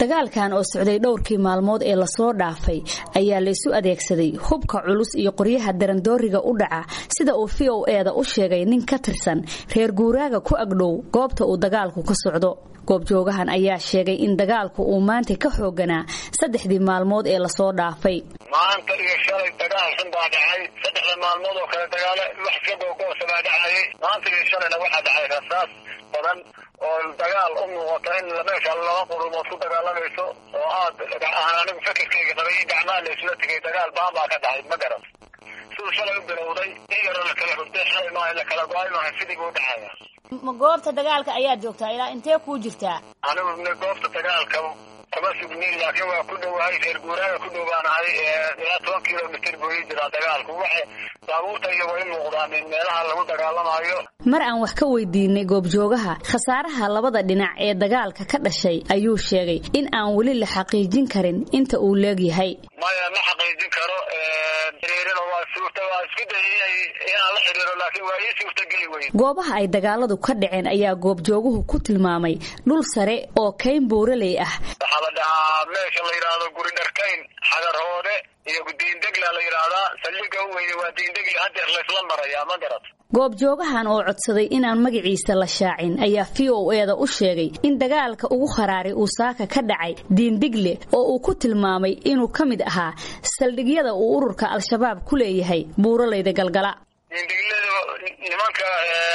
dagaalkan oo socday dhowrkii maalmood ee lasoo dhaafay ayaa laysu adeegsaday hubka culus iyo qoryaha darandooriga u dhaca sida uu v o eeda u sheegay nin ka tirsan reer guuraaga ku agdhow goobta uu dagaalku ka socdo goobjoogahan ayaa sheegay in dagaalku uu maanta ka xooganaa saddexdii maalmood ee lasoo dhaafay maanta iyo shalay dagaal xun baa dhacay saddexda maalmood oo kale dagaalo wax iska googoosa baa dhacayay maanta iyo shalayna waxaa dhacay rasaas badan oo dagaal u muuqata in meesha laba qurumood ku dagaalamayso oo aad aan anigu fikirkayga qabay in gacmaha la isla tegay dagaal baan baa ka dhacay ma garan siduu shalay u bilowday in yaroo la kala hurday shalay maaha la kala go-ay maaha sidii buu dhacaya ma goobta dagaalka ayaad joogtaa ilaa intee kuu jirtaa anigu goobta dagaalka kuma sugnin laakiin waa ku dhowahay reer guuraaga ku dhowaanahay ilaa toban kilomitr buu ii jiraa dagaalku waxa baabuurta iyo way muuqdaan meelaha lagu dagaalamaayo mar aan wax ka weydiinay goobjoogaha khasaaraha labada dhinac ee dagaalka ka dhashay ayuu sheegay in aan weli la xaqiijin karin inta uu leegyahay maya ma xaqiijin karo xiriirino waa suurta waa isku dayay inaan la xiriiro laakiin waa ii suurtageli weyn goobaha ay dagaaladu ka dhaceen ayaa goobjooguhu ku tilmaamay dhul sare oo kayn buuraley ah waxaa la dhahaa meesha la yidhaahdo guri dharkayn xagarhoode iyo diindegla la yidhaahdaa saldhiga u weyne waa diindegli hadeer laysla marayaa ma garat goobjoogahan oo codsaday inaan magaciisa la shaacin ayaa v o eeda u sheegay in dagaalka ugu kharaaray uu saaka ka dhacay diindigle oo uu ku tilmaamay inuu ka mid ahaa saldhigyada uu ururka al-shabaab ku leeyahay buuralayda galgala diindigladu nimanka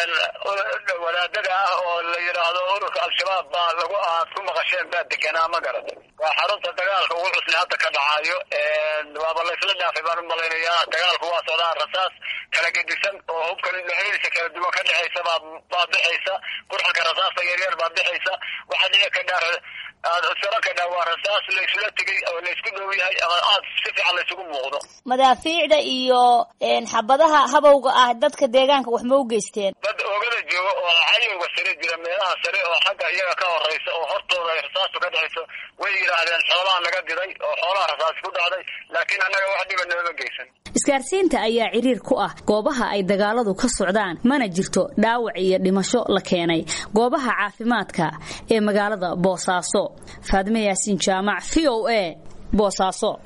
wadaadada ah oo la yidhaahdo ururka al-shabaab baa lagu aad ku maqasheen baa deganaa ma garat waa xarunta dagaalka ugu cusli hadda ka dhacayo waaba laysla dhaafay baan u malaynayaa dagaalku waa socdaa rasaas kala gedisan oo hubka dhexdiisa kala duwan ka dhexaysa baa baa bixaysa qurxanka rasaasta yaryar baa bixaysa waxaa dhici kadhaa saro kadhaa waa rasaas laysula tegay oo laysku dhow yahay ama aad si fiican laysugu muuqdo madaafiicda iyo xabadaha habowga ah dadka deegaanka wax ma u geysteen dad oogada jooga oo cayowga sare jira meelaha sare oo xagga iyaga ka horeysa oo hortooda ay rasaastu ka dhexayso way yidhaahdeen xoolaha naga diray oo xoolaha rasaasi ku dhacday laakiin annaga wax dhiba nooma geysan isgaarsiinta ayaa ciriir ku ah goobaha ay dagaaladu ka socdaan mana jirto dhaawac iyo dhimasho la keenay goobaha caafimaadka ee magaalada boosaaso faadime yaasiin jaamac v o a boosaaso